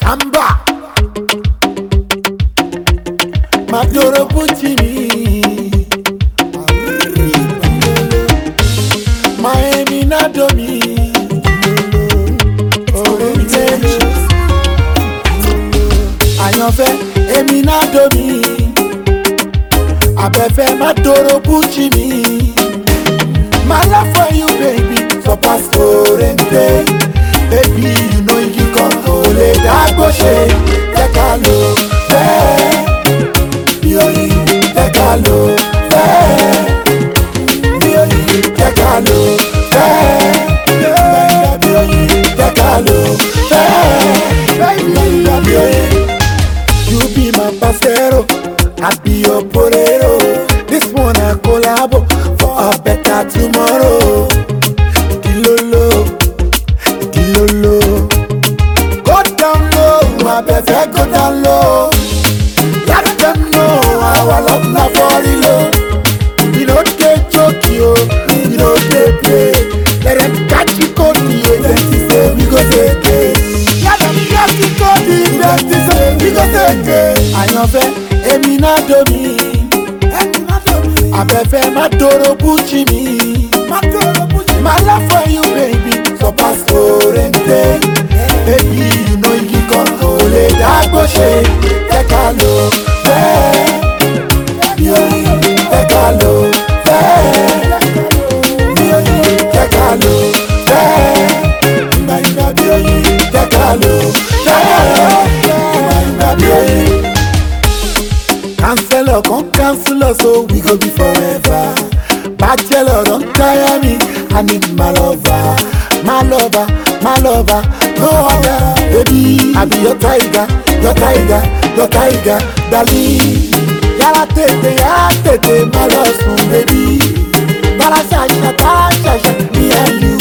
Amba Madoro Puccini Miami Nadomi Orientation Àyànfẹ́ èmi Nadomi Abẹ́fẹ́ Madoro Puccini My love for you baby surpass Orente Baby you know you kan kò lè dágbó ṣe Jẹ́ ká lò fẹ́ bí oyin jẹ́ ká lò fẹ́ bí oyin jẹ́ ká lò fẹ́ bí oyin jẹ́ ká lò fẹ́ bí oyin. You be my pasero, I be your porero. This one I collabo for a better tomorrow. Dilolo, dilolo. Go down low, I better go down low. Let them know our love na for real. We no dey joke yo, we no dey play. Let them catch you code me, then say we go take it. Let them catch you code me, then say we go take it. Àyànfẹ́, èmi náà domi. Abẹ́fẹ́ má dòrò búchì mi. My love for you baby, surpass Orente. Baby, you know you kan kò lè dágbó ṣe. Jẹ́ ká lò fẹ́. Bí oyin, jẹ́ ká lò fẹ́. Bí oyin, jẹ́ ká lò fẹ́. Ìgbà ìgbà bí oyin, jẹ́ ká lò fẹ́. Ìgbà ìgbà bí oyin. Counselor, come counselor, so we go be forever. Bachelor, don't tire me. I need my lover, my lover, my lover. No other, baby. I be your tiger, your tiger, your tiger, darling. Yàrá tètè, yàrá tètè, má lọ sùn, baby. Bàrà ṣàṣà, bàrà ṣàṣà, me and you.